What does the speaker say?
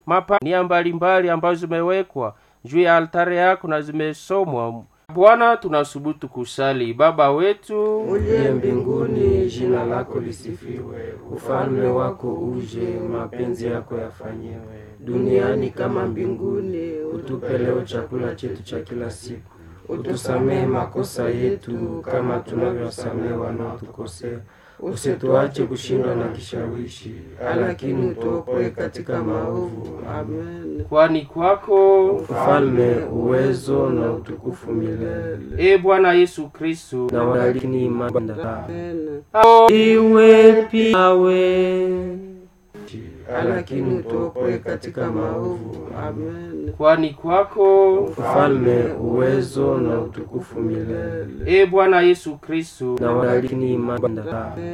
mapania mbalimbali ambazo zimewekwa juu ya altare yako na zimesomwa bwana tunasubutu kusali baba wetu uliye mbinguni jina lako lisifiwe ufalme wako uje mapenzi yako yafanyiwe duniani kama mbinguni utupe leo chakula chetu cha kila siku utusamehe makosa yetu kama tunavyosamehe wanaotukosea usituache kushindwa na kishawishi lakini utuokoe katika maovu amen kwani kwako ufalme uwezo na utukufu milele e bwana yesu kristu na walakini imanda Amen. iwe piawe lakini utuokoe katika maovu Amen. kwani kwako ufalme uwezo na utukufu milele e bwana yesu kristu na walakini imanda